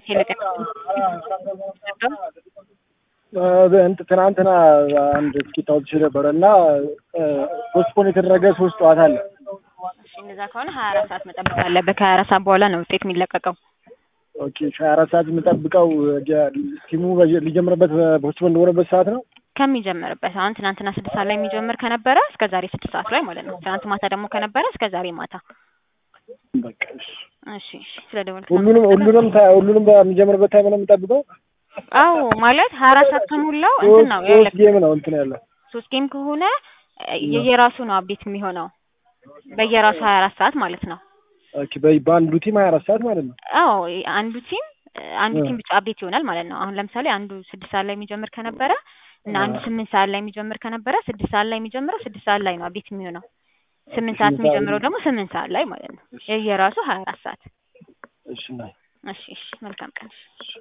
የለቀቅ እንትን ትናንትና አንድ ትኬት አውጥቼ ነበረ እና ፖስትፖን የተደረገ ሶስት ጨዋታ አለ። እሺ እንደዛ ከሆነ ሀያ አራት ሰዓት መጠበቅ አለብህ። ከሀያ አራት ሰዓት በኋላ ነው ውጤት የሚለቀቀው። ኦኬ ሀያ አራት ሰዓት የምጠብቀው ቲሙ ሊጀምርበት ፖስትፖን እንደሆነበት ሰዓት ነው ከሚጀምርበት አሁን ትናንትና ስድስት ሰዓት ላይ የሚጀምር ከነበረ እስከ ዛሬ ስድስት ሰዓት ላይ ማለት ነው። ትናንት ማታ ደግሞ ከነበረ እስከ ዛሬ ማታ። በቃ እሺ። እሺ እሺ። ስለ ደወልክ ሁሉንም ሁሉንም ታ- ሁሉንም በሚጀምርበት ታይም ነው የምጠብቀው። አዎ ማለት ሀያ አራት ሰዓት ከሞላው እንትን ነው ሶስት ያለቅ ጌም ነው እንትን ያለው ሶስት ጌም ከሆነ የየራሱ ነው አብዴት የሚሆነው በየራሱ ሀያ አራት ሰዓት ማለት ነው። ኦኬ በ- በአንዱ ቲም ሀያ አራት ሰዓት ማለት ነው። አዎ አንዱ ቲም አንዱ እ። ቲም ብቻ አብዴት ይሆናል ማለት ነው። አሁን ለምሳሌ አንዱ ስድስት ሰዓት ላይ የሚጀምር ከነበረ እና አንዱ አ። ስምንት ሰዓት ላይ የሚጀምር ከነበረ ስድስት ሰዓት ላይ የሚጀምረው ስድስት ሰዓት ላይ ነው አብዴት የሚሆነው። ስምንት ሰዓት ስምንት ሰዓት የሚጀምረው ደግሞ ስምንት ሰዓት ላይ ማለት ነው። የየራሱ ሀያ አራት ሰዓት። እሺ ናይ እሺ እሺ። መልካም ቀን።